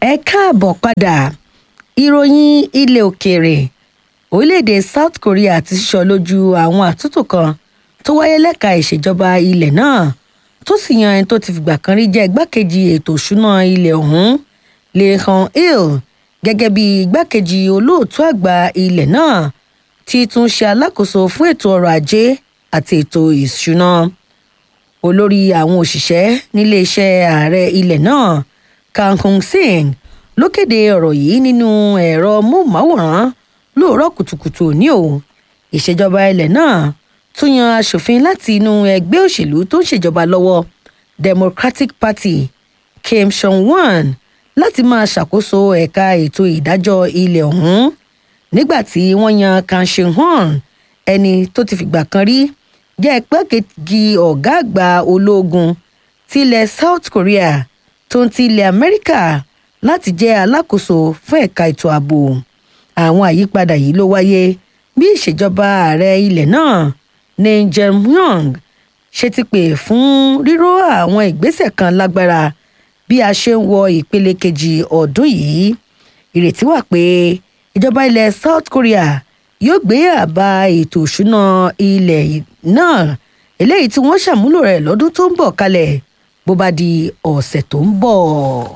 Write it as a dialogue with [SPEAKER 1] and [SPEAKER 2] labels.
[SPEAKER 1] ẹ káàbọ̀ padà ìròyìn ilẹ̀ òkèèrè orílẹ̀-èdè south korea ti sísọ lójú àwọn àtúntò kan tó wáyé lẹ́ka ìṣèjọba ilẹ̀ náà tó sì yan ẹni tó ti fìgbà kan rí jẹ́ igbákejì ètò òṣùnà ilẹ̀ ọ̀hún lee hon-il gẹ́gẹ́ bí igbákejì olóòtú àgbà ilẹ̀ náà tí tún ṣe alákòóso fún ètò ọrọ̀ ajé àti ètò ìṣúná olórí àwọn òṣìṣẹ́ níléeṣẹ́ ààrẹ ilẹ̀ náà kang hong sing ló kéde ọ̀rọ̀ yìí nínú ẹ̀rọ móhùnmáwòrán lóòrọ̀ kùtùkùtù ní o ìṣèjọba ilẹ̀ náà tún yan aṣòfin láti inú ẹgbẹ́ òṣèlú tó ń ṣèjọba lọ́wọ́ democratic party kim seong-won láti máa ṣàkóso ẹ̀ka ètò ìdájọ́ ilẹ̀ ọ̀hún nígbà tí wọ́n yan kang seung-won ẹni tó ti fìgbà kan rí jẹ́ igbákejì ọ̀gá àgbà ológun tilẹ̀ south korea tó ń ti ilẹ̀ amẹ́ríkà láti jẹ́ alákòóso fún ẹ̀ka ètò ààbò àwọn àyípadà yìí ló wáyé bí ìṣèjọba ààrẹ ilẹ̀ náà ní jae-myung ṣe ti pè fún ríró àwọn ìgbésẹ̀ kan lágbára bí a ṣe ń wọ ìpele kejì ọdún yìí ìrètí wà pé ìjọba ilẹ̀ south korea yóò gbé àbá ètò òṣùná ilẹ̀ náà eléyìí tí wọ́n ṣàmúlò rẹ̀ lọ́dún tó ń bọ̀ kalẹ̀ bó bá di ọ̀sẹ̀ tó ń bọ̀.